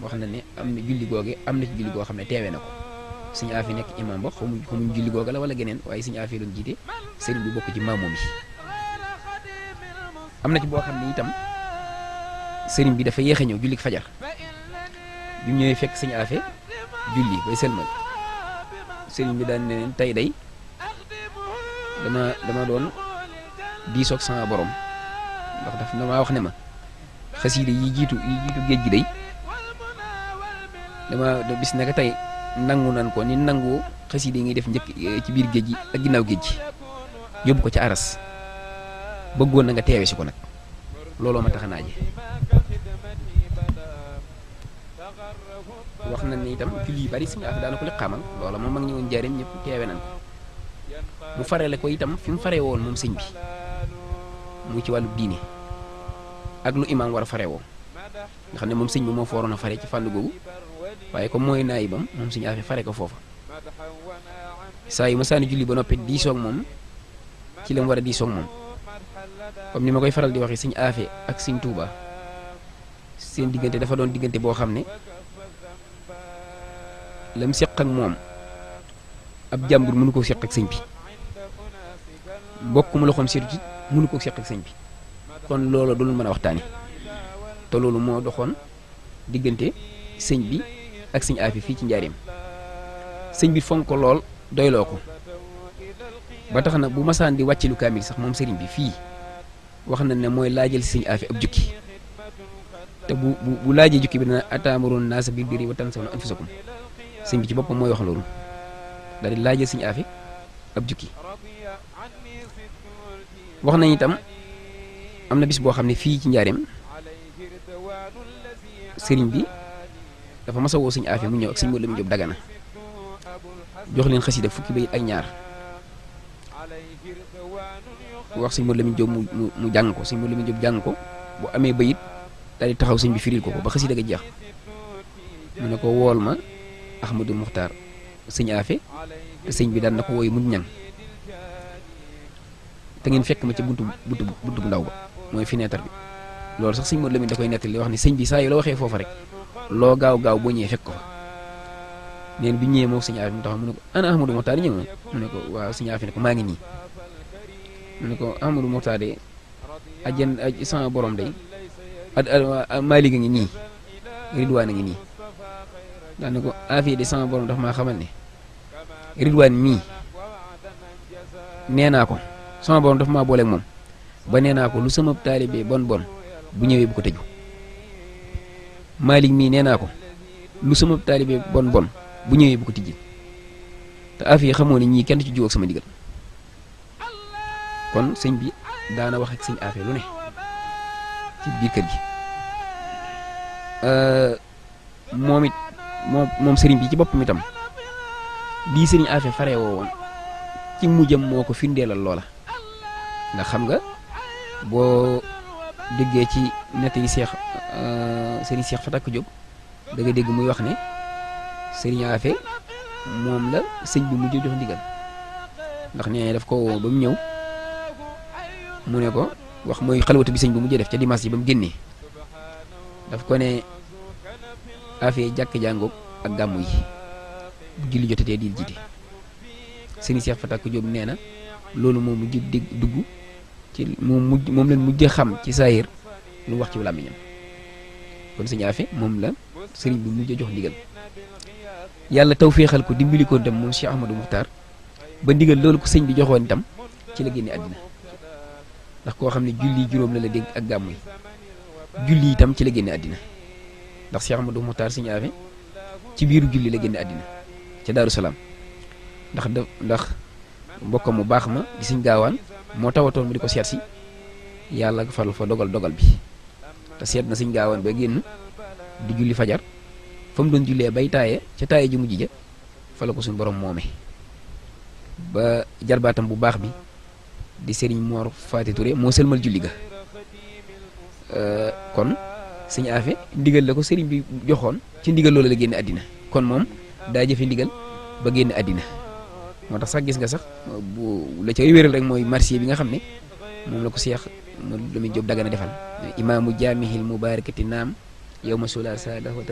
wax na ne am na julli googe am na ci julli goo xam ne teewee na ko suñu affaire nekk imam ba xamuñ xamuñ julli googa la wala geneen waaye suñu affaire doon jiite sëriñ bi bokk ci maamoom yi am na ci boo xam ne itam sëriñ bi dafa yéex a ñëw julli fajar bi mu ñëwee fekk suñu affaire julli bay sëlmal sëriñ bi daan ne leen tey day dama dama doon diisoog sama borom ndax daf damaa wax ne ma xasiide yi jiitu yi jiitu géej gi day dama bis naka tey nangu nan ko ni nangu xasiide yi ngay def njëkk ci biir géej gi ak ginnaaw géej gi yóbbu ko ci aras bëggoon na nga teewe si ko nag looloo ma tax a naaje wax na ni itam julli yu bari suñu affaire daana ko li xamal loola moom mag ñi woon jaariñ ñëpp teewe nañ ko mu farale ko itam fi mu faree woon moom sëñ bi mu ci wàllu diine ak lu imaam war a fare woo nga xam ne moom sëñ bi moo fa waroon a fare ci fànn googu waaye comme mooy naayibam moom suñu affaire fare ko foofa saa yu ma saani julli ba noppi diisoog moom ci la mu war a diisoog moom comme ni ma koy faral di waxee suñu affaire ak suñ tuuba seen diggante dafa doon diggante boo xam ne lam seq ak moom ab jàmbur mënu koo seq ak sëñ bi mbokk mu loxoom seetu ci mënu koo seq ak sëñ bi kon loolu du lu mën a waxtaane te loolu moo doxoon diggante sëñ bi ak sëñ aafi fii ci njaareem sëñ bi fonk ko lool doyloo ko ba tax na bu masaan di wàcce lu kaamil sax moom sëriñ bi fii wax na ne mooy laajal si sëñ aafi ab jukki te bu bu bu laajee jukki bi dana ataamuroon naasa bil birri wa tansawna anfusakum sëñ bi ci boppam mooy wax loolu daal di laajal sëñ aafi ab jukki wax nañ itam am na bis boo xam ne fii ci njaareem sëriñ bi dafa mas a woo sëñ aafi mu ñëw ak sëñ Modou Lamine Diop dagana jox leen xasida fukki bayit ak ñaar wax sëñ Modou Lamine Diop mu mu mu jàng ko sëñ Modou Lamine Diop jàng ko bu amee bayit daal di taxaw sëñ bi firil ko ko ba xasida ga jeex mu ne ko wool ma Ahmadou Muxtaar sëñ aafe te sëñ bi daan na ko wooyu mun ñang te ngeen fekk ma ca buntu buntu buntu bu ndaw ba mooy fenêtre bi loolu sax sëñ Modou Lamine da koy nettali wax ni sëñ bi saa yu la waxee foofa rek loo gaaw gaaw boo ñëwee fekk ko fa neen bi ñëwee moom sëñ aafi mu taxaw mu ne ko ana Ahmadou Mokhtar ñëw na mu ne ko waaw sëñ aafi ne ko maa ngi nii mu ne ko Ahmadou Mokhtar de ajjan aj sama borom day ad Malick a ngi nii Ridwaan a ngi nii daan ne ko aafi de sama borom dafa maa xamal ne Ridwaan mii nee naa ko sama borom dafa maa booleeg moom ba nee naa ko lu sama taalibe bon bon bu ñëwee bu ko tëju Malick mii nee naa ko lu sama taalibe bon bon bu ñëwee bu ko tijji te affaire xamoo ne ñii kenn ci jiw ak sama digal kon sëñ bi daana wax ak sëñ affaire lu ne ci biir kër gi moom it moom moom sëriñ bi ci boppam itam lii sëriñ affaire faree woo woon ci mujjam moo ko firndeelal loola ndax xam nga boo déggee ci nett yi seex sëriñ seex Fatak Diop da nga dégg muy wax ne sëriñ Afe moom la sëñ bi mujj jox ndigal ndax nee daf ko woo ba mu ñëw mu ne ko wax mooy xalwatu bi sëñ bi mujj def ca dimanche yi ba mu génnee daf ko ne Afe jàkk jàngoog ak gàmmu yi bu julli jotatee di jiite sëriñ seex Fatak Diop nee na loolu moom mujj dégg dugg ci moom mujj moom leen mujj xam ci saayir lu wax ci làmmiñam kon sëñ Afe moom la sëriñ bi mujj jox ndigal yàlla taw féexal ko dimbali ko dem moom Cheikh Ahmadou Moukhtar ba ndigal loolu ko sëñ bi joxoon itam ci la génne àddina ndax koo xam ne julli juróom la la dégg ak gàmmu yi julli itam ci la génne àddina ndax Cheikh Ahmadou Moukhtar sëñ Afe ci biiru julli la génne àddina ca Daaru Salaam ndax da ndax mbokkam mu baax ma di sëñ gaawaan moo tawatoon mu di ko seet si yàlla faral fa dogal dogal bi te seet na sëñ gaawaan ba génn di julli fajar fa mu doon jullee bay taaye ca taaye ji mujj ja fa la ko suñu borom moome ba jarbaatam bu baax bi di sëriñ Mor Faati Touré moo sëlmal julli ga kon sëñ Afe ndigal la ko sëriñ bi joxoon ci ndigal loolu la génne àddina kon moom daa jëfe ndigal ba génn àddina moo tax sax gis nga sax bu la cay wéral rek mooy marché bi nga xam ne moom la ko seex Modou Lamine Diop Dagana defal imaamu jaamihil mubarakati naam yow ma sula sada